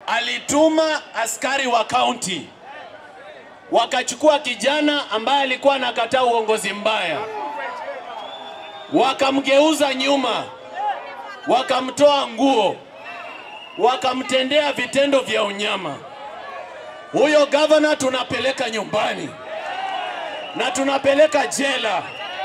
alituma askari wa kaunti wakachukua kijana ambaye alikuwa anakataa uongozi mbaya, wakamgeuza nyuma, wakamtoa nguo, wakamtendea vitendo vya unyama. Huyo gavana tunapeleka nyumbani na tunapeleka jela.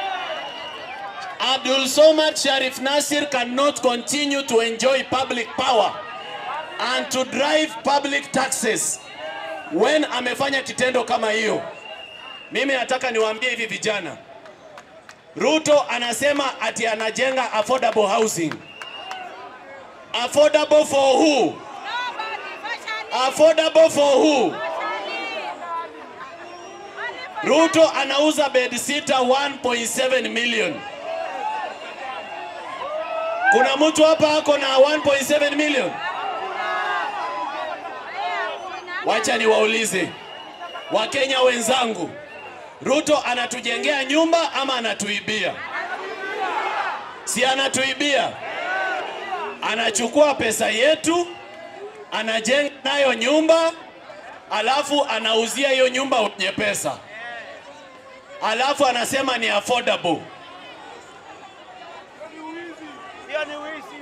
Abdul Somad Sharif Nasir cannot continue to enjoy public power and to drive public taxes when amefanya kitendo kama hiyo. Mimi nataka niwaambie hivi vijana, Ruto anasema ati anajenga affordable housing. Affordable for who? Affordable for who? Ruto anauza bed sita 1.7 million. Kuna mtu hapa ako na 1.7 million? Wacha niwaulize Wakenya wenzangu, Ruto anatujengea nyumba ama anatuibia? Si anatuibia? Anachukua pesa yetu, anajenga nayo nyumba, alafu anauzia hiyo nyumba wenye pesa, alafu anasema ni affordable. Hiyo ni wizi.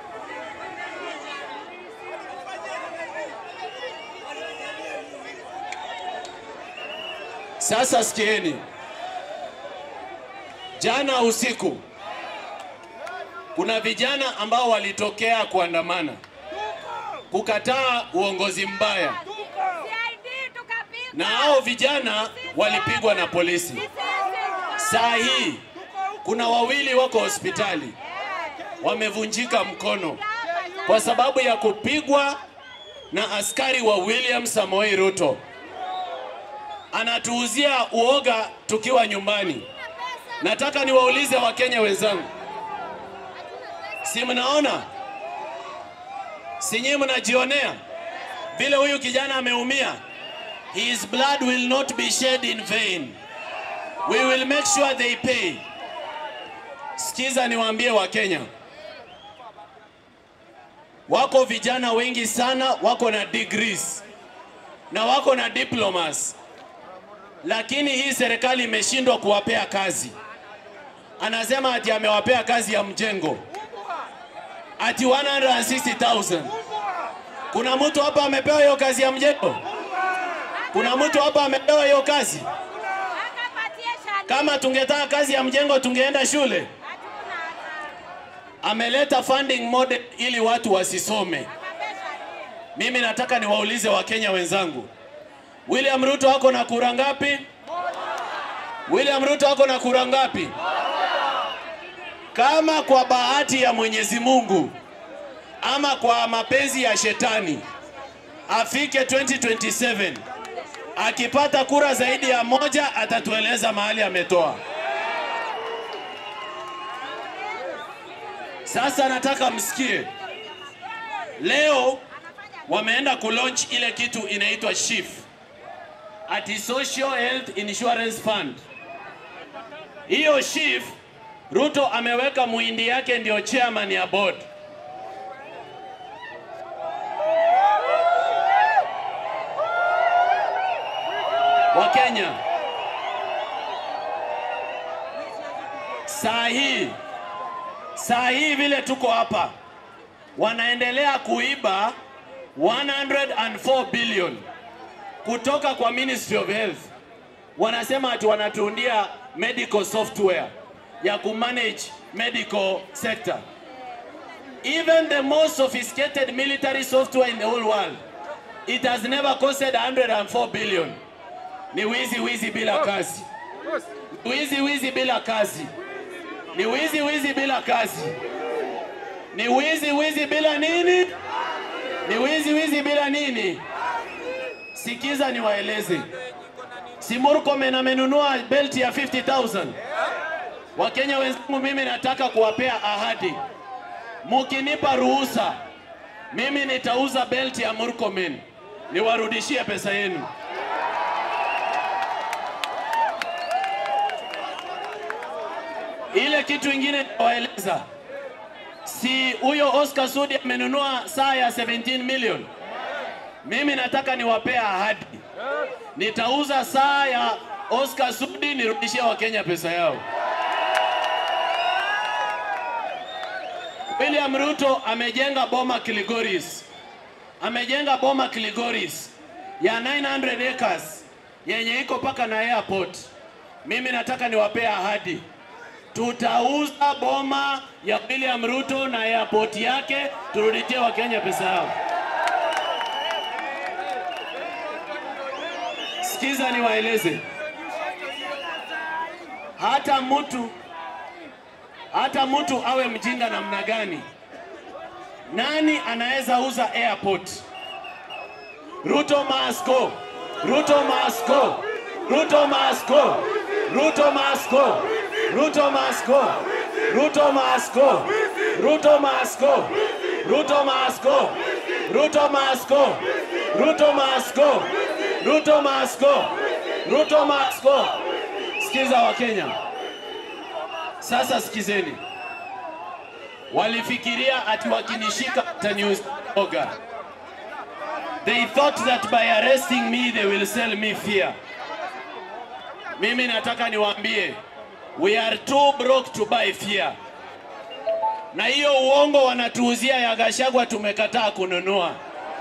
Sasa sikieni, jana usiku kuna vijana ambao walitokea kuandamana kukataa uongozi mbaya, na hao vijana walipigwa na polisi. Saa hii kuna wawili wako hospitali wamevunjika mkono kwa sababu ya kupigwa na askari wa William Samoei Ruto. Anatuuzia uoga tukiwa nyumbani. Nataka niwaulize Wakenya wenzangu, si mnaona, si nyinyi mnajionea vile huyu kijana ameumia? His blood will not be shed in vain. We will make sure they pay. Sikiza niwaambie Wakenya, wako vijana wengi sana wako na degrees na wako na diplomas, lakini hii serikali imeshindwa kuwapea kazi. Anasema ati amewapea kazi ya mjengo ati 160,000. Kuna mtu hapa amepewa hiyo kazi ya mjengo? Kuna mtu hapa amepewa hiyo kazi? Kama tungetaka kazi ya mjengo tungeenda shule. Ameleta funding model ili watu wasisome. Mimi nataka niwaulize Wakenya wenzangu, William Ruto ako na kura ngapi? William Ruto ako na kura ngapi? Kama kwa bahati ya Mwenyezi Mungu ama kwa mapenzi ya shetani afike 2027 akipata kura zaidi ya moja atatueleza mahali ametoa. Sasa nataka msikie, leo wameenda kulaunch ile kitu inaitwa SHIF, ati Social Health Insurance Fund. Hiyo SHIF Ruto ameweka muhindi yake ndio chairman ya board. Wakenya, saa hii saa hii vile tuko hapa, wanaendelea kuiba 104 billion kutoka kwa Ministry of Health. Wanasema ati wanatuundia medical software ya kumanage medical sector. Even the most sophisticated military software in the whole world, it has never costed 104 billion. Ni wizi wizi bila kazi, wizi wizi bila kazi, ni wizi wizi bila kazi, ni wizi wizi bila nini? Ni wizi wizi bila nini? Sikiza niwaeleze, si Murkomen amenunua belti ya 50,000 Wakenya wenzangu, mimi nataka kuwapea ahadi, mukinipa ruhusa, mimi nitauza belti ya Murkomen niwarudishie pesa yenu. Ile kitu ingine nawaeleza, si huyo Oscar Sudi amenunua saa ya 17 million Mimi nataka niwapea ahadi, nitauza saa ya Oscar Sudi nirudishie Wakenya pesa yao. William Ruto amejenga boma Kilgoris, amejenga boma Kilgoris ya 900 acres yenye iko paka na airport. Mimi nataka niwapee ahadi, tutauza boma ya William Ruto na airport yake, turudishie Wakenya pesa yao. Sikiza niwaeleze, hata mtu hata mtu awe mjinga namna gani, nani anaweza uza airport? Ruto must go. Ruto must go. Ruto must go. Ruto must go. Ruto must go. Ruto must go. Ruto must go. Ruto must go. Ruto must go. Ruto must go. Ruto must go. Ruto must go. Sikiza Wakenya. Sasa sikizeni, walifikiria ati wakinishika wataniuoga. They thought that by arresting me they will sell me fear. Mimi nataka niwaambie, we are too broke to buy fear. Na hiyo uongo wanatuuzia ya Gachagua tumekataa kununua.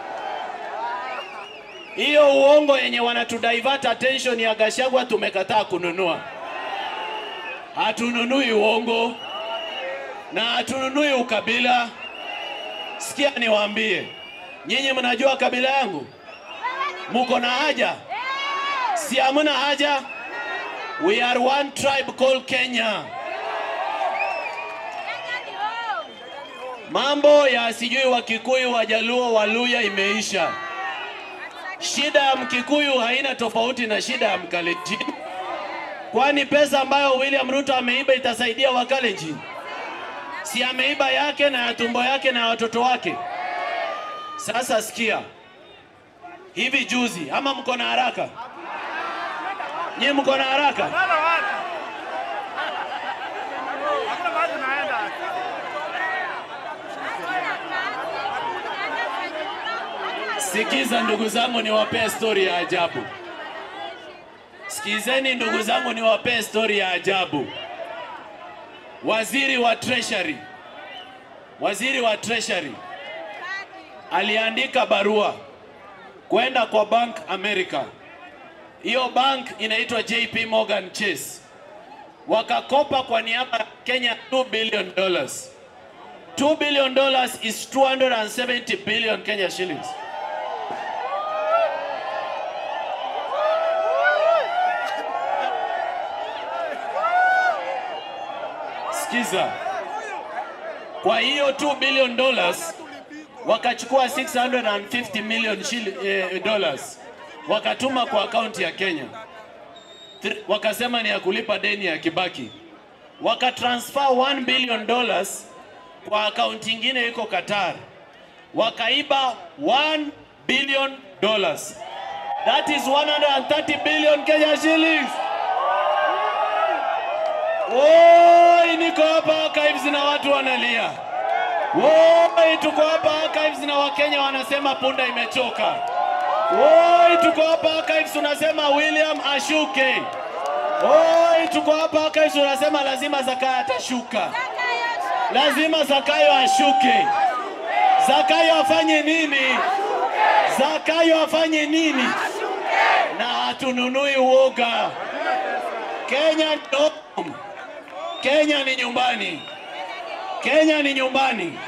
Hiyo uongo yenye wanatudivert attention ya Gachagua tumekataa kununua. Hatununui uongo na hatununui ukabila. Sikia niwaambie, nyinyi mnajua kabila yangu, muko na haja? Si hamna haja? We are one tribe called Kenya. Mambo ya sijui Wakikuyu, Wajaluo, Waluya imeisha. Shida ya Mkikuyu haina tofauti na shida ya Mkalenjin. Kwani pesa ambayo William Ruto ameiba itasaidia Wakalenjin? Si ameiba yake na ya tumbo yake na ya watoto wake? Sasa sikia, hivi juzi, ama mko na haraka? Nyie mko na haraka? Nenda wapi? Hakuna mahali tunaenda. Sikiza ndugu zangu, niwapee stori ya ajabu. Sikizeni ndugu zangu, niwapee stori ya ajabu. Waziri wa Treasury, waziri wa Treasury aliandika barua kwenda kwa Bank America. Hiyo bank inaitwa JP Morgan Chase, wakakopa kwa niaba ya Kenya 2 billion dollars. 2 billion dollars is 270 billion Kenya shillings. Sikiza, kwa hiyo 2 billion dollars wakachukua 650 million shilling, eh, dollars wakatuma kwa akaunti ya Kenya. Thr- Wakasema ni ya kulipa deni ya Kibaki. Wakatransfer 1 billion dollars kwa akaunti ingine iko Qatar. Wakaiba 1 billion dollars. That is 130 billion Kenya shillings. Woi, niko hapa archives na watu wanalia. Woi, tuko hapa archives na Wakenya wanasema punda imechoka. Woi, tuko hapa archives tunasema William ashuke. Woi, tuko hapa archives tunasema lazima Zakayo atashuka. Lazima Zakayo ashuke. Zakayo afanye nini? Zakayo afanye nini? Na hatununui uoga. Kenya ni home. Kenya ni nyumbani. Kenya ni nyumbani.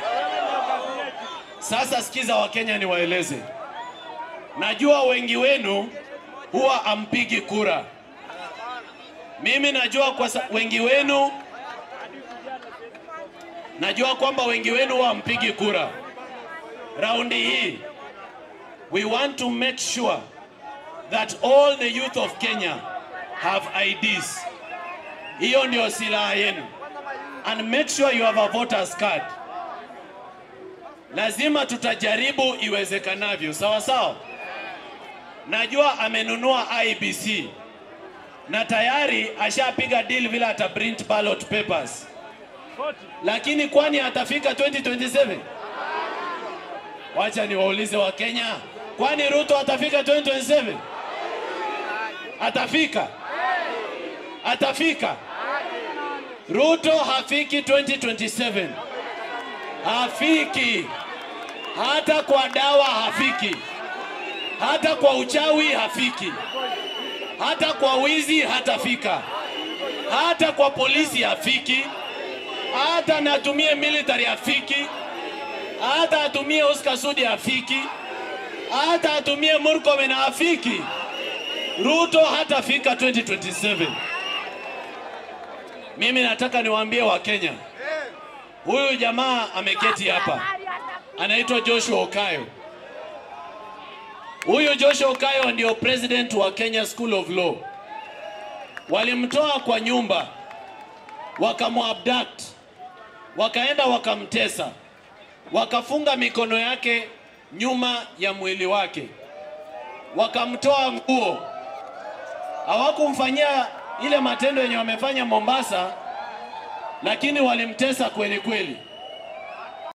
Sasa sikiza Wakenya niwaeleze. Najua wengi wenu huwa ampigi kura. Mimi najua kwa sa- wengi wenu najua kwamba wengi wenu huwa ampigi kura. Raundi hii we want to make sure that all the youth of Kenya have IDs. Hiyo ndio silaha yenu. And make sure you have a voters card. Lazima tutajaribu iwezekanavyo, sawa sawa. Najua amenunua IBC na tayari ashapiga deal vile ata print ballot papers, lakini kwani atafika 2027? Wacha niwaulize Wakenya, Kwani Ruto atafika 2027? Atafika? Atafika? Ruto hafiki 2027, hafiki hata kwa dawa, hafiki hata kwa uchawi, hafiki hata kwa wizi, hatafika hata kwa polisi, hafiki hata natumie military, hafiki hata atumie Oscar Sudi, hafiki hata atumie Murkomen, hafiki. Ruto hatafika 2027. Mimi nataka niwaambie Wakenya, huyu jamaa ameketi hapa anaitwa Joshua Okayo. Huyu Joshua Okayo ndio president wa Kenya School of Law. Walimtoa kwa nyumba, wakamuabduct, wakaenda wakamtesa, wakafunga mikono yake nyuma ya mwili wake, wakamtoa nguo. Hawakumfanyia ile matendo yenye wamefanya Mombasa, lakini walimtesa kweli kweli.